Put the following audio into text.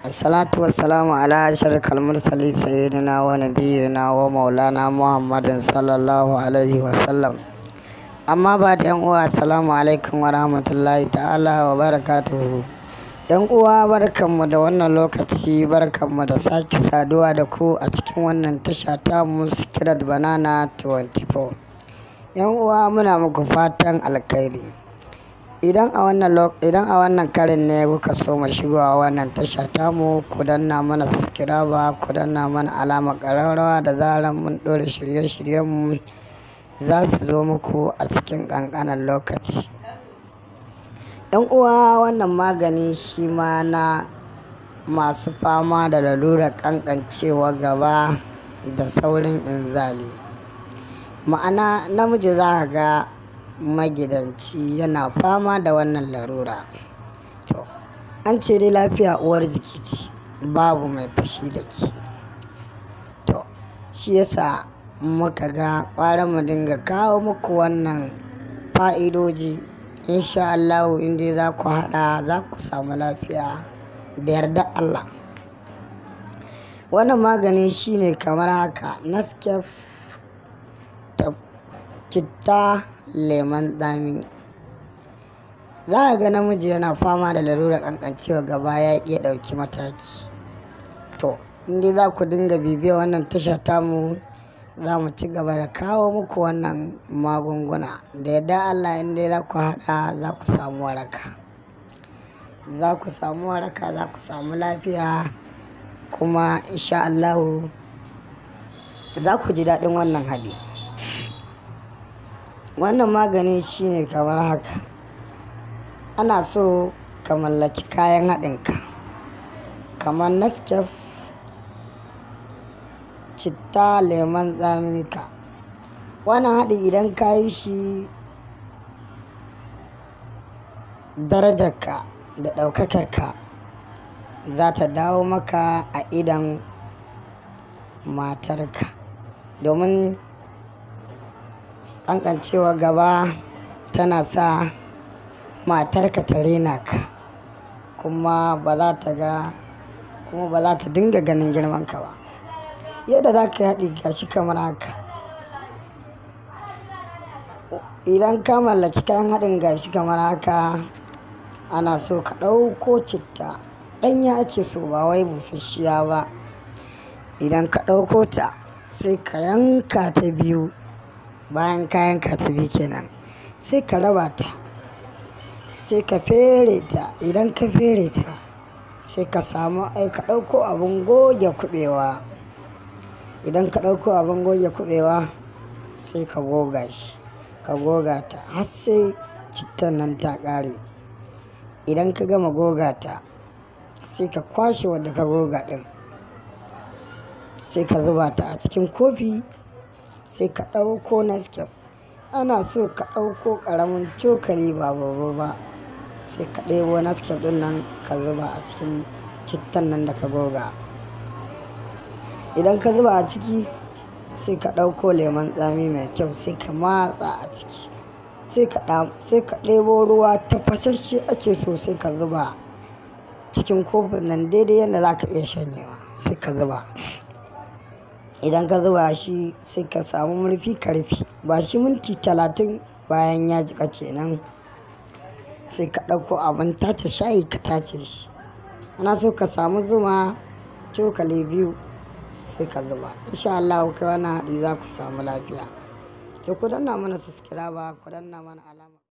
Assalatu wassalamu ala ashrafil mursalin sayyidina wa nabiyyina wa maulana Muhammadin sallallahu alaihi wasallam. Amma ba da yan uwa assalamu alaikum wa rahmatullahi ta'ala wa barakatuhu. Yan uwa barkanmu da wannan lokaci barkanmu da sake saduwa da ku a cikin wannan tasha ta Muskirat Banana 24. Yan uwa muna muku fatan alkhairi. idan a wannan idan a wannan karin ne kuka so mu shigowa wannan tasha tamu ku danna mana subscribe ku danna mana alamar ƙararrawa da zarar mun ɗora shirye-shiryenmu za su zo muku a cikin ƙanƙanan lokaci yan uwa wannan magani shi ma na masu fama da lalurar ƙanƙancewa gaba da saurin inzali ma'ana namiji za ka ga magidanci yana fama da wannan larura to an ce dai lafiya uwar jiki ce babu mai fushi da ke to shi yasa muka ga ƙwara mu dinga kawo muku wannan fa'idoji insha Allahu inda za ku haɗa za ku samu lafiya da yarda Allah wannan magani shine kamar haka naskef citta lemon tsami za a ga namiji yana fama da larurar kankancewa gaba ya iya ɗauki mataki to inda za ku dinga bibiya wannan tashar tamu za mu ci gaba da kawo muku wannan magunguna da yadda allah inda za ku haɗa za ku samu waraka za ku samu waraka za ku samu lafiya kuma insha allahu za ku ji daɗin wannan haɗi wannan magani shine kamar haka ana so ka mallaki kayan haɗinka kamar naskef citta lemon tsaminka wannan haɗi idan ka yi shi darajarka da ɗaukakarka za ta dawo maka a idan matarka domin kankancewa gaba tana sa matarka ta rena ka kuma ba za ta ga kuma ba za ta dinga ganin girman ka ba yadda za ka haɗi gashi kamar haka idan ka mallaki kayan haɗin gashi kamar haka ana so ka ɗauko citta ɗanya ake so ba wai busasshiya ba idan ka ɗauko ta sai ka yanka ta biyu bayan kayan katabi kenan sai ka raba ta sai ka fere ta idan ka fere ta sai ka samu ai ka ɗauko abin goge kuɓewa idan ka ɗauko abin goge kuɓewa sai ka goga shi ka goga ta har sai cittan nan ta ƙare idan ka gama goga ta sai ka kwashe wadda ka goga ɗin sai ka zuba ta a cikin kofi sai ka ɗauko naskef ana so ka ɗauko ƙaramin cokali ba babba ba sai ka ɗebo naskef ɗin nan ka zuba a cikin cittan nan da ka goga idan ka zuba a ciki sai ka ɗauko lemon tsami mai kyau sai ka matsa a ciki sai ka ɗebo ruwa tafasasshe ake so sai ka zuba cikin kofin nan daidai yadda za ka iya shanyewa sai ka zuba idan ka zuba shi sai ka samu murfi karfi ba shi minti talatin bayan ya jika kenan sai ka ɗauko abin tace shayi ka tace shi ana so ka samu zuma cokali biyu sai ka zuba insha Allah kai wani haɗi za ku samu lafiya to ku danna mana subscribe ku danna mana alama